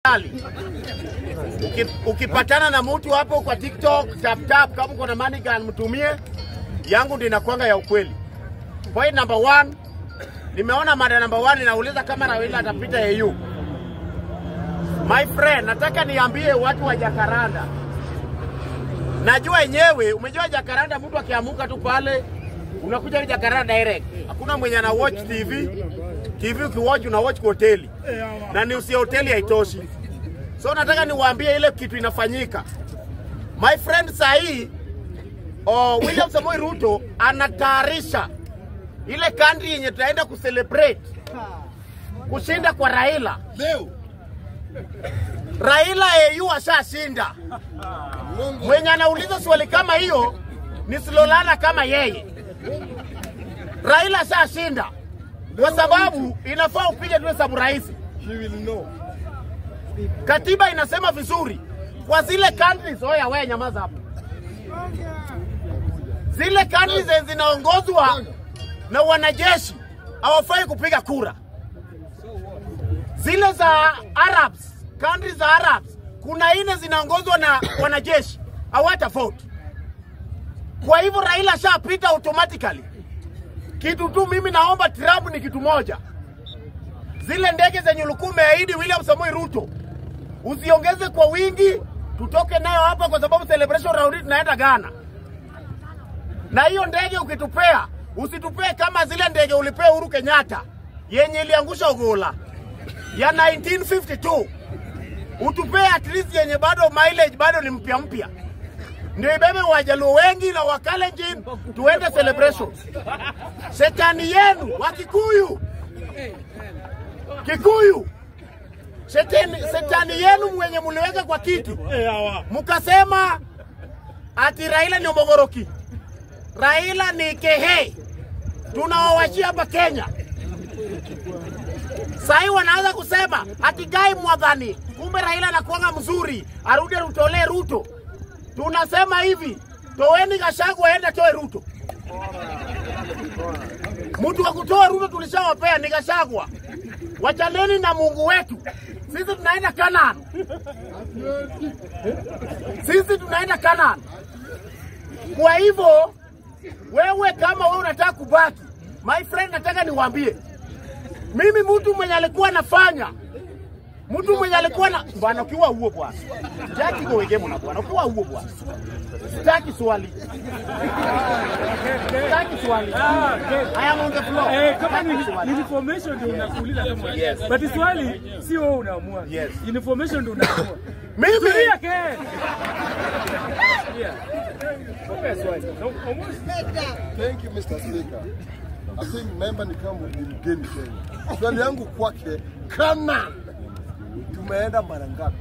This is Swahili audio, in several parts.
tafadhali uki, ukipatana na mtu hapo kwa TikTok tap tap, kama uko na money gun mtumie yangu, ndio inakuanga ya ukweli. Point number one, nimeona mada number one inauliza kama Raila atapita AU. My friend, nataka niambie watu wa Jakaranda, najua yenyewe, umejua Jakaranda, mtu akiamuka tu pale unakuja Jakaranda direct, hakuna mwenye ana watch TV. TV ukiwatch una watch kwa hoteli na ni usi hoteli haitoshi. So nataka niwaambie ile kitu inafanyika. My friend sahii oh, William Samoei Ruto anatayarisha ile country yenye tunaenda kucelebrate kushinda kwa Raila. Leo Raila AU ashashinda. Mwenye anauliza swali kama hiyo ni Silolana kama yeye. Raila ashashinda kwa sababu inafaa upige tu hesabu rahisi. he will know. Katiba inasema vizuri kwa zile countries. Oya wewe, nyamaza hapo. Zile countries zenye zinaongozwa na wanajeshi hawafai kupiga kura. Zile za Arabs, countries za Arabs, kuna ine zinaongozwa na wanajeshi hawata vote. Kwa hivyo Raila shapita automatically. Kitu tu mimi naomba Trump ni kitu moja, zile ndege zenye ulikuwa umeahidi William Samoei Ruto usiongeze kwa wingi, tutoke nayo hapa, kwa sababu celebration round hii tunaenda Ghana. Na hiyo ndege ukitupea, usitupee kama zile ndege ulipea Uhuru Kenyatta yenye iliangusha Ogola ya 1952 utupee at least yenye bado mileage bado ni mpya mpya, ndio ibebe Wajaluo wengi na Wakalenjin tuende celebration. Shetani yenu wa Kikuyu, Kikuyu Shetani, shetani yenu mwenye muliweka kwa kiti mkasema ati Raila ni Omogoroki, Raila ni Kehe, tunawawachia hapa Kenya. Sahii wanaanza kusema ati Gai Mwadhani, kumbe Raila anakuanga mzuri, arudi rutolee Ruto. Tunasema hivi, toweni Gachagua aende toe Ruto. Mtu wa kutoa Ruto tulishawapea ni Gachagua. Wachaneni na Mungu wetu. Sisi tunaenda Kanaan. Sisi tunaenda Kanaan. Kwa hivyo wewe kama wewe unataka kubaki, my friend, nataka niwaambie mimi, mtu mwenye alikuwa anafanya mtu mwenye alikuwa na bwana, ukiwa huo bwana, sitaki kuwegemo na bwana, ukiwa huo bwana, sitaki swali, sitaki swali. I am on the floor. Eh, kama ni Sitaki swali. ni information ndio unakuuliza kama. Yes. But swali sio wewe unaamua. Yes. Information ndio unaamua. Mimi Fikiria ke. Yeah. Okay, swali. No, almost. Thank you Mr. Speaker. I think member ni kama ni mgeni Kenya. Swali yangu kwake, kama tumeenda mara ngapi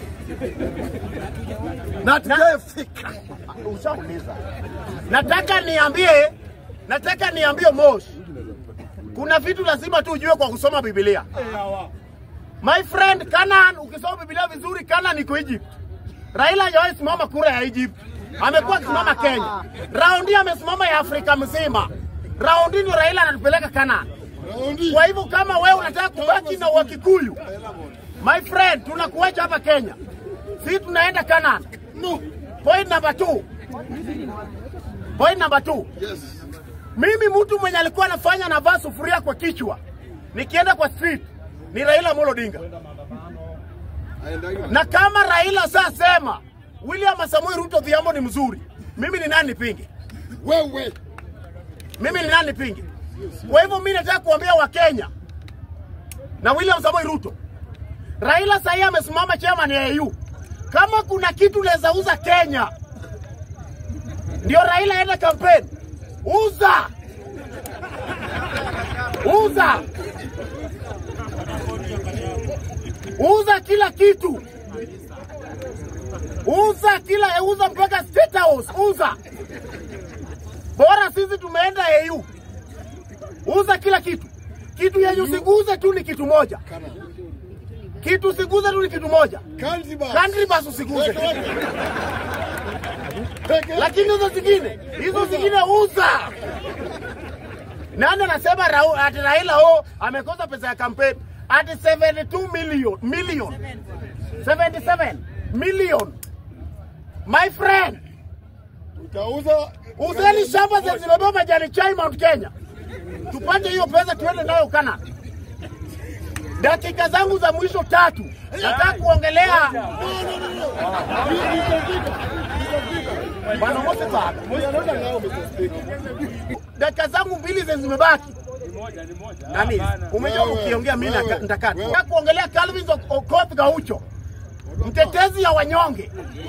na tujafika? ushauliza. Nataka niambie, nataka niambie Mosh, kuna vitu lazima tu ujue kwa kusoma Biblia. My friend, Canaan, ukisoma Biblia vizuri, Canaan iko Egypt. Raila hajawahi simama kura ya Egypt, amekuwa akisimama Kenya. Raundi amesimama ya Afrika mzima. Raundi ndio Raila anatupeleka Canaan. Raundi. Kwa hivyo kama wewe unataka kubaki na Wakikuyu, my friend, tunakuacha hapa Kenya, sisi tunaenda Canaan. No. Point number two. Point number two. Yes. Mimi mtu mwenye alikuwa anafanya navaa sufuria kwa kichwa nikienda kwa street ni Raila Amolo Odinga, Aendaga. na kama Raila sasema William Samoei Ruto Odhiambo ni mzuri, mimi ni nani nipinge? Wewe. Mimi ni nani nipinge? Kwa hivyo mimi nataka kuambia Wakenya na William Samoei Ruto, Raila sahii amesimama chairman ya AU. Kama kuna kitu naweza uza Kenya, ndio Raila aende kampeni, uza uza uza kila kitu, uza kila uza mpaka State House, uza bora sisi tumeenda AU, uza kila kitu. Kitu yenye usiguze tu ni kitu moja, kitu usiguze tu ni kitu moja, Zanzibar. country bus usiguze, lakini hizo zingine hizo zingine uza. Nani anasema Rau- ati Raila o amekosa pesa ya kampeni ati 72 million million 77 million. My friend, Utauza uzeni shamba zenye zimebeba majani chai Mount Kenya, tupate hiyo pesa tuende nayo Canada. Dakika zangu za mwisho tatu, nataka kuongelea Bwana Moses Baba. Unaona nao Mr. Speaker. dakika zangu mbili zenye zimebaki Ni moja, ni moja. nani, Hapana. umejua Wewe, ukiongea mimi wewe, nitakata. wewe. Nataka kuongelea Calvin Okoth Gaucho, mtetezi ya wanyonge.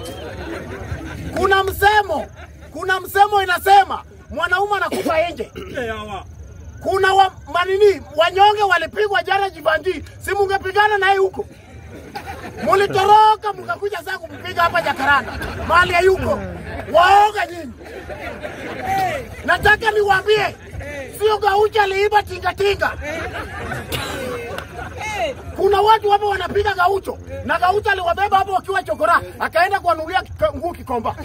Kuna msemo, kuna msemo inasema mwanaume anakufa nje. Kuna wa, manini wanyonge walipigwa jana Jivanji, si mungepigana naye huko? Mulitoroka mkakuja sasa kumpiga hapa Jakaranda, mahali hayuko. Waoga nyinyi. Nataka niwaambie, sio Gaucho aliiba tingatinga. Kuna watu hapo wanapiga Gaucho na Gaucho aliwabeba hapo wakiwa chokora, akaenda kuwanunulia kika- nguo Kikomba.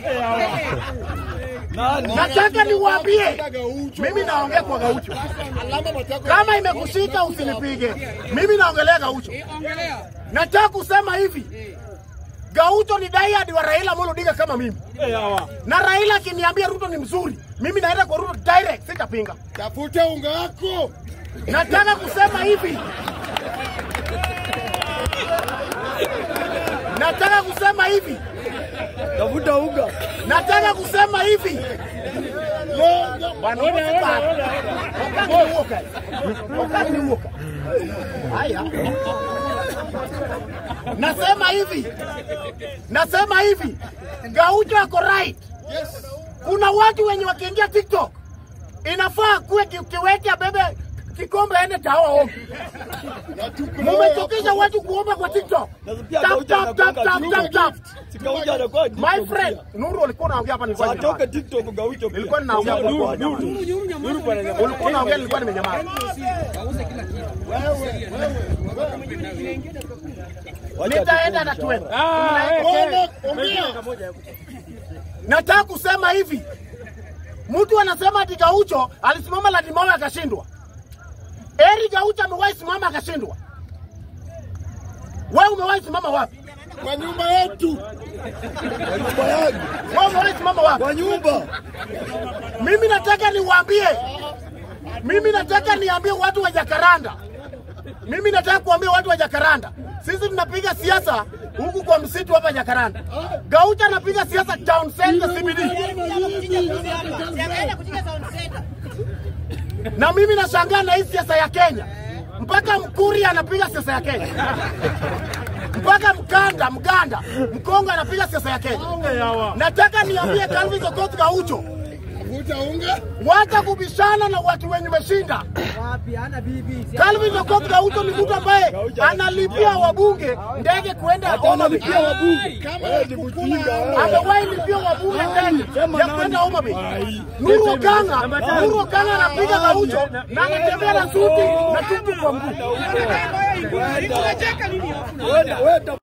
Nataka niwaambie, mimi naongea kwa Gaucho. Alama matako. Kama imekushika usinipige, mimi naongelea Gaucho. Nataka kusema hivi, Gaucho ni diehard wa Raila Amolo Odinga kama mimi, na Raila akiniambia Ruto ni mzuri, mimi naenda kwa Ruto direct, sitapinga. Tafuta unga wako. Nataka kusema hivi, nataka kusema hivi, Tafuta unga. nataka kusema hivi Bwana Moses Baba. Wakati ni huo kazi. Wakati ni huo kazi. Haya. Nasema hivi, nasema hivi, Gaucho ako right. Yes. Kuna watu wenye wakiingia TikTok inafaa kuwe ki- kiwete abebe kikombe aende tawa ombi. Na tuko Mumechokesha watu kuomba kwa TikTok. Nasikia Tap, Gaucho tap, tap, anakuanga tap, tap, tap. Si Gaucho anakuwa My TikTok friend, pia. Nuru ulikuwa unaongea hapa nilikuwa Atoke nimenyamaza. TikTok Gaucho pia. Nilikuwa ninaongea kwa Nuru, kwa Nuru. Nuru bwana jamaa. Ulikuwa unaongea nilikuwa nimenyamaza. Wacha Nitaenda na tufunge tuende. Ah, eh, Bwana, eh. ongea. Nataka kusema hivi, mtu anasema ati Gaucho alisimama Ladimoyo akashindwa. Eri Gaucho amewahi simama akashindwa. Wewe umewahi simama wapi? Kwa nyumba yetu. Kwa nyumba yangu. Wewe umewahi simama wapi? Kwa nyumba. Mimi nataka niwaambie, mimi nataka niambie watu wa Jakaranda, mimi nataka kuambia watu wa Jakaranda, sisi tunapiga siasa huku kwa msitu hapa Jakaranda. Gaucho anapiga siasa town center CBD, na mimi nashangaa na hii siasa ya Kenya, mpaka Mkuri anapiga siasa ya Kenya, mpaka Mkanda, Mganda, Mkongo anapiga siasa ya Kenya. Nataka niambie Calvin Okoth Gaucho, Tafuta unga. wacha kubishana na watu wenye umeshinda. Calvin Okoth Gaucho ni mtu ambaye analipia wabunge ndege kuenda Hata Homa Bay. analipia wabunge. Kama Wewe ni kukula mjinga au- wewe. Amewahi lipia wabunge ndege Sema ya nani? kwenda Homa Bay. Ai. Nuru Okanga, Nuru Okanga anapiga Gaucho na anatembea na suti na tutu kwa mguu. Wewe wewe